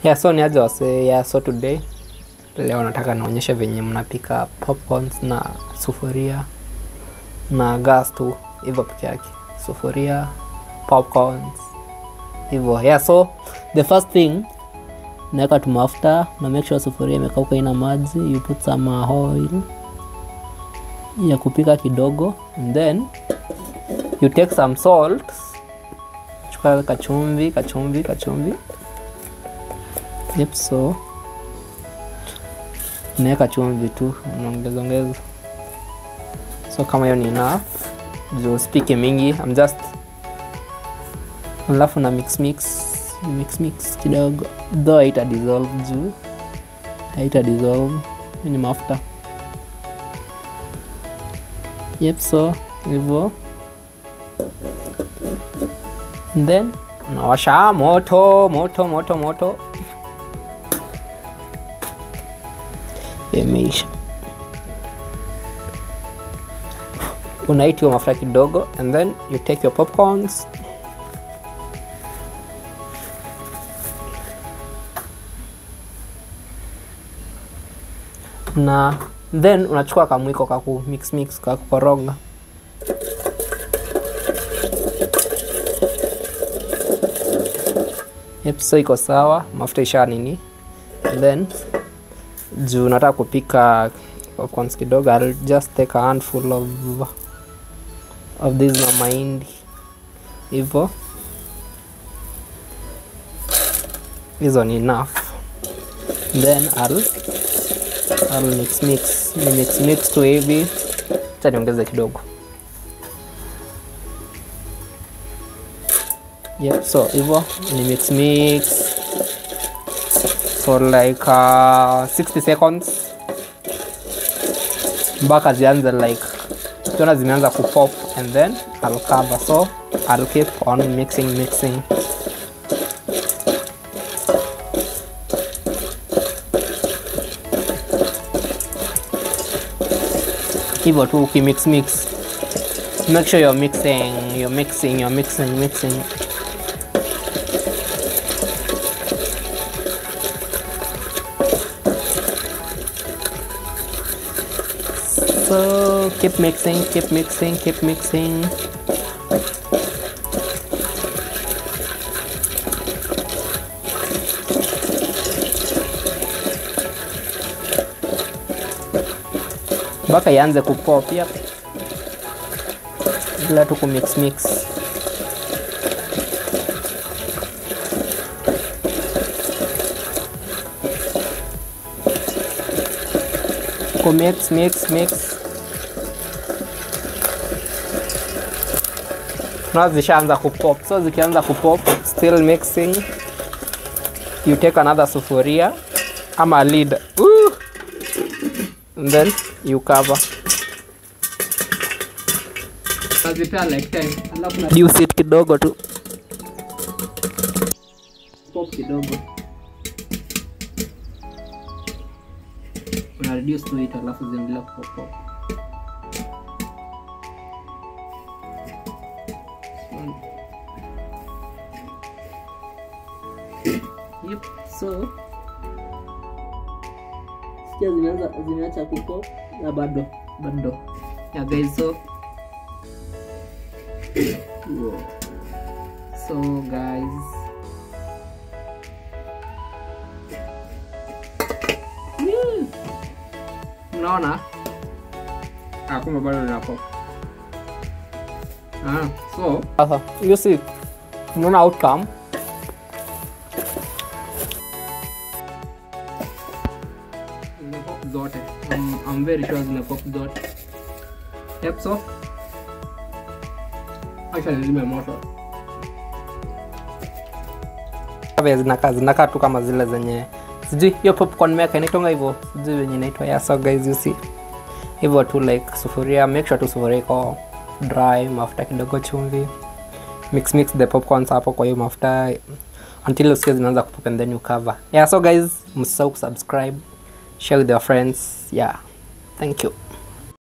yeah so niaje wase yeah so today leo nataka naonyeshe venye mnapika popcorns na sufuria na gas tu hivyo peke yake sufuria popcorns hivyo yeah so the first thing naweka tu mafuta na make sure sufuria imekauka ina maji you put some uh, oil ya kupika kidogo and then you take some salt chukua kachumvi kachumvi kachumvi yep so unaweka chumvi tu unaongeza ongeza so kama hiyo ni enough juu spike mingi I'm just alafu na mix mix mix mix kidogo though haita dissolve juu haita dissolve Hii ni mafuta yep so hivyo And then unawasha moto moto moto moto imeisha unaitiwa mafuta kidogo and then you take your popcorns na then unachukua kamwiko kaku mix mix kakukoroga yep, so iko sawa mafuta isha nini and then juu nataka kupika popcorns kidogo I'll just take a handful of of this na mahindi hivyo hizo ni enough then I'll, I'll mix mix ni mix mix tu hivi cha niongeze kidogo yep so hivyo ni mix mix for like uh, 60 seconds mpaka zianze like kiona zimeanza kupop and then I'll cover so I'll keep on mixing mixing hivyo tu ukimix mix make sure you're mixing you're mixing you're mixing mixing so keep mixing keep mixing keep mixing mpaka ianze kupop yep. bila tu kumix mix kumix mix mix na zishaanza kupop so zikianza kupop still mixing you take another sufuria ama lid Ooh! and then you cover Unazipea like 10 alafu na reduce it kidogo tu pop kidogo una reduce to it alafu ziendelea kupop pop Yep, so sikia zimeanza zimeacha kupop na bado bado yeah guys so Whoa. so guys Woo. mnaona ah, kumbe bado linapo ah, so sasa you see mnaona outcome zimepop zote I'm, I'm very sure zimepop zote yep so acha nizime moto Vile zinakaa zinakaa tu kama zile zenye sijui hiyo popcorn maker inaitonga hivyo sijui venye inaitwa yeah, so guys you see hivyo tu like sufuria make sure tu sufuria iko dry mafuta kidogo chumvi mix mix the popcorns hapo kwa hiyo mafuta until usikie zinaanza kupop and then you cover yeah so guys msisahau kusubscribe share with your friends yeah thank you